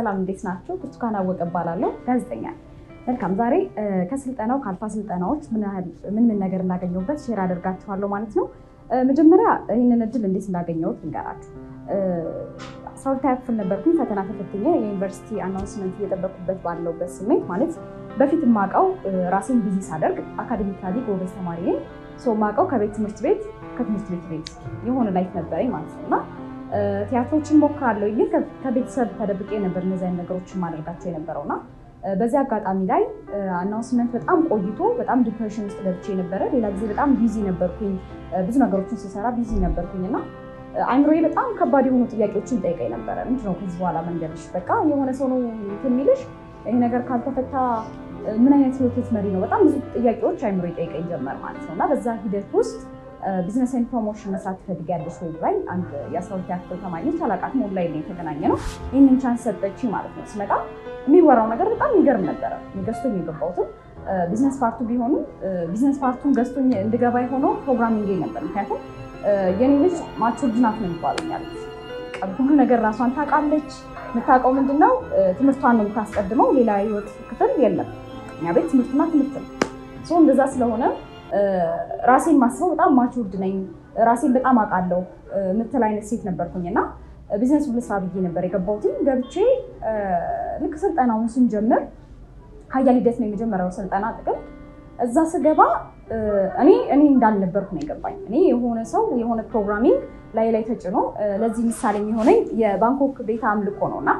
ሰላም እንዴት ናቸው? ብርቱካን አወቀ እባላለሁ፣ ጋዜጠኛ ነኝ። መልካም ዛሬ ከስልጠናው ከአልፋ ስልጠናዎች ምን ምን ነገር እንዳገኘሁበት ሼር አደርጋችኋለሁ ማለት ነው። መጀመሪያ ይህንን እድል እንዴት እንዳገኘሁት ልንገራችሁ። አስራ ሁለተኛ ክፍል ነበርኩኝ። ፈተና ተፈትኜ የዩኒቨርሲቲ አናውንስመንት እየጠበኩበት ባለውበት ስሜት ማለት በፊት የማውቀው ራሴን ቢዚ ሳደርግ አካዴሚካሊ ጎበዝ ተማሪ ነኝ። የማውቀው ከቤት ትምህርት ቤት ከትምህርት ቤት ቤት የሆነ ላይፍ ነበረኝ ማለት ነው እና ቲያትሮችን ሞክራለሁ ግን ከቤተሰብ ተደብቄ ነበር እነዚህ አይነት ነገሮችን ማደርጋቸው የነበረውና በዚህ አጋጣሚ ላይ አናውንስመንት በጣም ቆይቶ በጣም ዲፕሬሽን ውስጥ ገብቼ ነበረ። ሌላ ጊዜ በጣም ቢዚ ነበርኩኝ፣ ብዙ ነገሮችን ስሰራ ቢዚ ነበርኩኝ እና አይምሮዬ በጣም ከባድ የሆኑ ጥያቄዎችን ጠይቀኝ ነበረ። ምንድነው ከዚህ በኋላ መንገድሽ? በቃ የሆነ ሰው ነው የሚልሽ ይህ ነገር ካልተፈታ ምን አይነት ህይወት ልትመሪ ነው? በጣም ብዙ ጥያቄዎች አይምሮ ይጠይቀኝ ጀመር ማለት ነው እና በዛ ሂደት ውስጥ ቢዝነስ ኤንድ ፕሮሞሽን መስራት ትፈልጊያለሽ ወይ ብላኝ አንድ የአስራ ሁለተኛ ክፍል ተማሪ ነች፣ አላውቃትም። ኦንላይን ላይ የተገናኘ ነው። ይህንን ቻንስ ሰጠችኝ ማለት ነው። ስመጣ የሚወራው ነገር በጣም የሚገርም ነበረ። ገዝቶኝ የገባሁትም ቢዝነስ ፓርቱ ቢሆንም ቢዝነስ ፓርቱን ገዝቶኝ እንድገባ የሆነው ፕሮግራሚንግ ነበር። ምክንያቱም የኔ ልጅ ማቹርድ ናት ነው የሚባለው ያሉት ሁሉ ነገር ራሷን ታውቃለች። የምታውቀው ምንድን ነው ትምህርቷን ነው የምታስቀድመው። ሌላ ህይወት ክፍል የለም። እኛ ቤት ትምህርትና ትምህርት ነው። እንደዛ ስለሆነ ራሴን ማስበው በጣም ማቹርድ ነኝ፣ ራሴን በጣም አውቃለሁ የምትል አይነት ሴት ነበርኩኝ እና ቢዝነስ ብለ ስራ ብዬ ነበር የገባሁትኝ። ገብቼ ልክ ስልጠናውን ስንጀምር ሀያል ሂደት ነው የመጀመሪያው ስልጠና ጥቅም እዛ ስገባ እኔ እኔ እንዳልነበርኩ ነው የገባኝ። እኔ የሆነ ሰው የሆነ ፕሮግራሚንግ ላይ ላይ ተጭኖ ለዚህ ምሳሌ የሚሆነኝ የባንኮክ ቤተ አምልኮ ነው እና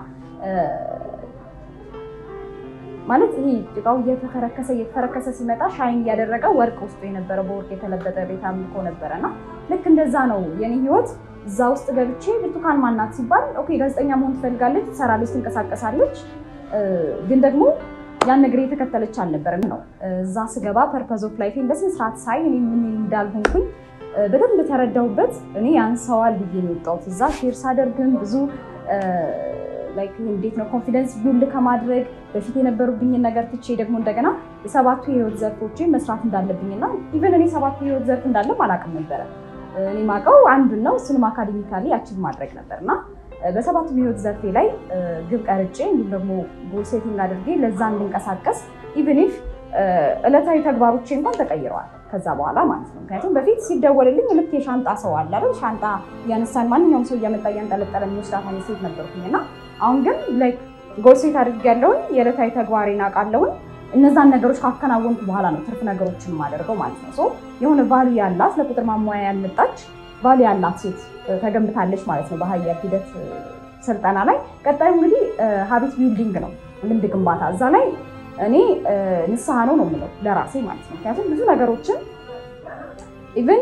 ማለት ይሄ ጭቃው እየተፈረከሰ እየተፈረከሰ ሲመጣ ሻይን እያደረገ ወርቅ ውስጡ የነበረ በወርቅ የተለበጠ ቤተ አምልኮ ነበረ እና ልክ እንደዛ ነው የኔ ህይወት። እዛ ውስጥ ገብቼ ብርቱካን ማናት ሲባል ኦኬ ጋዜጠኛ መሆን ትፈልጋለች፣ ትሰራለች፣ ትንቀሳቀሳለች ግን ደግሞ ያን ነገር የተከተለች አልነበረም ነው። እዛ ስገባ ፐርፐዝ ኦፍ ላይፌን በስነ ስርዓት ሳይ እኔ ምን እንዳልሆንኩኝ በደንብ ተረዳሁበት። እኔ ያንሰዋል ብዬ ነው የወጣሁት። እዛ ሼር ሳደርግም ብዙ ላይክ እንዴት ነው ኮንፊደንስ ቢውልድ ከማድረግ በፊት የነበሩብኝን ነገር ትቼ ደግሞ እንደገና የሰባቱ የህይወት ዘርፎችን መስራት እንዳለብኝና ኢቨን እኔ ሰባቱ የህይወት ዘርፍ እንዳለም አላውቅም ነበረ። እኔ ማውቀው አንዱን ነው፣ እሱንም አካዴሚካሊ አቺቭ ማድረግ ነበር እና በሰባቱ የህይወት ዘርፌ ላይ ግብ ቀርጬ እንዲሁም ደግሞ ጎል ሴቲንግ አድርጌ ለዛ እንድንቀሳቀስ ኢቨን ኢፍ ዕለታዊ ተግባሮቼ እንኳን ተቀይረዋል ከዛ በኋላ ማለት ነው። ምክንያቱም በፊት ሲደወልልኝ ልክ የሻንጣ ሰው አለ አይደል? ሻንጣ እያነሳን ማንኛውም ሰው እያመጣ እያንጠለጠለ የሚወስዳት አይነት ሴት ነበርኩኝ እና አሁን ግን ላይክ ጎል ሴት አድርጌያለሁኝ። የዕለታዊ ተግባሬን አውቃለሁኝ። እነዛን ነገሮች ካከናወንኩ በኋላ ነው ትርፍ ነገሮችን የማደርገው ማለት ነው። የሆነ ቫሉ ያላት ለቁጥር ማሟያ ያልመጣች ቫሉ ያላት ሴት ተገንብታለች ማለት ነው በሀያል ሂደት ስልጠና ላይ። ቀጣዩ እንግዲህ ሀቢት ቢልዲንግ ነው፣ ልምድ ግንባታ። እዛ ላይ እኔ ንስሐ ነው ነው የምለው ለራሴ ማለት ነው። ምክንያቱም ብዙ ነገሮችን ኢቨን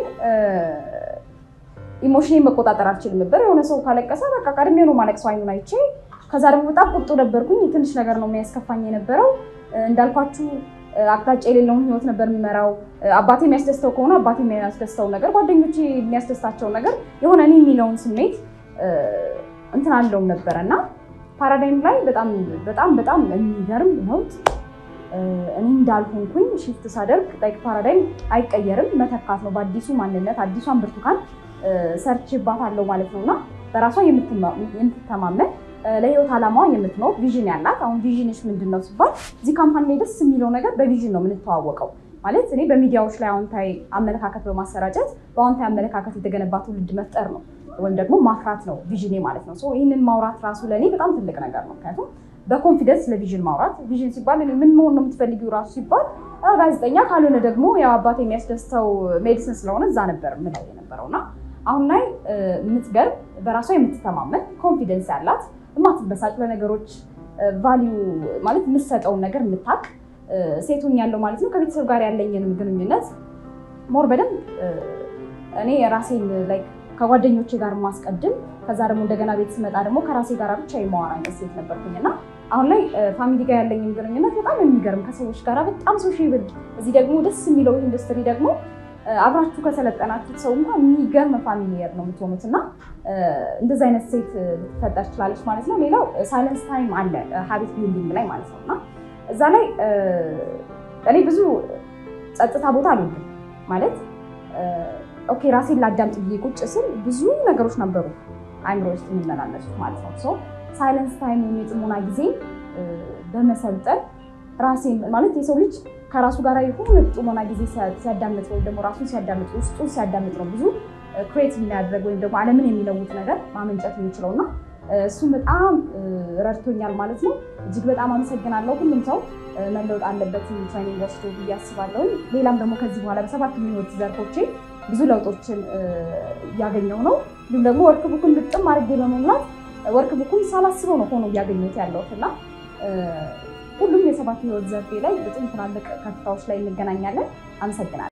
ኢሞሽኔን መቆጣጠር አልችልም ነበር። የሆነ ሰው ካለቀሰ በቃ ቀድሜ ነው ማለቅሰው አይኑን አይቼ። ከዛ ደግሞ በጣም ቁጡ ነበርኩኝ። ትንሽ ነገር ነው የሚያስከፋኝ የነበረው እንዳልኳችሁ አቅጣጫ የሌለውን ህይወት ነበር የምመራው። አባቴ የሚያስደስተው ከሆነ አባቴ የሚያስደስተው ነገር፣ ጓደኞቼ የሚያስደስታቸውን ነገር የሆነ እኔ የሚለውን ስሜት እንትን አለውም ነበረ እና ፓራዳይም ላይ በጣም በጣም በጣም የሚገርም ለውጥ እኔ እንዳልሆንኩኝ ሽፍት ሳደርግ ላይክ ፓራዳይም አይቀየርም፣ መተካት ነው በአዲሱ ማንነት አዲሷን ብርቱካን ሰርችባታለሁ ማለት ነው እና በራሷ የምትተማመን ለህይወት ዓላማዋ የምትኖር ቪዥን ያላት። አሁን ቪዥንሽ ምንድን ነው ሲባል እዚህ ካምፓኒ ላይ ደስ የሚለው ነገር በቪዥን ነው የምንተዋወቀው። ማለት እኔ በሚዲያዎች ላይ አዎንታዊ አመለካከት በማሰራጨት በአዎንታዊ አመለካከት የተገነባ ትውልድ መፍጠር ነው ወይም ደግሞ ማፍራት ነው ቪዥኔ ማለት ነው። ይህንን ማውራት ራሱ ለእኔ በጣም ትልቅ ነገር ነው። ምክንያቱም በኮንፊደንስ ለቪዥን ማውራት ቪዥን ሲባል እኔ ምን መሆን ነው የምትፈልጊው ራሱ ሲባል ጋዜጠኛ ካልሆነ ደግሞ ያው አባቴ የሚያስደስተው ሜዲሲን ስለሆነ እዛ ነበር ምለው የነበረው እና አሁን ላይ የምትገርም በራሷ የምትተማመን ኮንፊደንስ ያላት የማትበሳጭ ለነገሮች ቫሊዩ ማለት የምትሰጠውን ነገር የምታውቅ ሴት ሆኛለሁ ማለት ነው። ከቤተሰብ ጋር ያለኝንም ግንኙነት ሞር በደንብ እኔ የራሴን ላይክ ከጓደኞቼ ጋር ማስቀድም ከዛ ደግሞ እንደገና ቤት ስመጣ ደግሞ ከራሴ ጋር ብቻ የማወራ አይነት ሴት ነበርኩኝ እና አሁን ላይ ፋሚሊ ጋር ያለኝም ግንኙነት በጣም የሚገርም ከሰዎች ጋር በጣም ሶሻብል። እዚህ ደግሞ ደስ የሚለው ኢንዱስትሪ ደግሞ አብራችሁ ከሰለጠናችሁት ሰው እንኳን የሚገርም ፋሚሊየር ነው የምትሆኑት እና እንደዚህ አይነት ሴት ልትፈጠር ትችላለች ማለት ነው። ሌላው ሳይለንስ ታይም አለ ሀቢት ቢልዲንግ ላይ ማለት ነው እና እዛ ላይ እኔ ብዙ ጸጥታ ቦታ አልወድም ማለት ኦኬ ራሴን ላዳምጥ ብዬ ቁጭ ስል ብዙ ነገሮች ነበሩ አይምሮ ውስጥ የሚመላለሱት ማለት ነው። ሳይለንስ ታይም ወይም የጥሞና ጊዜ በመሰልጠን ራሴን ማለት የሰው ልጅ ከራሱ ጋር የሆነ ጥሞና ጊዜ ሲያዳምጥ ወይም ደግሞ ራሱን ሲያዳምጥ ውስጡን ሲያዳምጥ ነው ብዙ ክሬት የሚያደርግ ወይም ደግሞ ዓለምን የሚለውጥ ነገር ማመንጨት የሚችለው እና እሱም በጣም ረድቶኛል ማለት ነው። እጅግ በጣም አመሰግናለሁ። ሁሉም ሰው መለወጥ አለበት ትሬኒንግ ወስዶ ብዬ አስባለሁ። ሌላም ደግሞ ከዚህ በኋላ በሰባት ህይወት ዘርፎቼ ብዙ ለውጦችን እያገኘው ነው። እንዲሁም ደግሞ ወርክ ቡኩን ግጥም አድርጌ በመሙላት ወርክ ቡኩን ሳላስበው ነው ሆኖ እያገኘሁት ያለሁት እና ሁሉም የሰባት ህይወት ዘርፌ ላይ በጣም ትላልቅ ከፍታዎች ላይ እንገናኛለን። አመሰግናለሁ።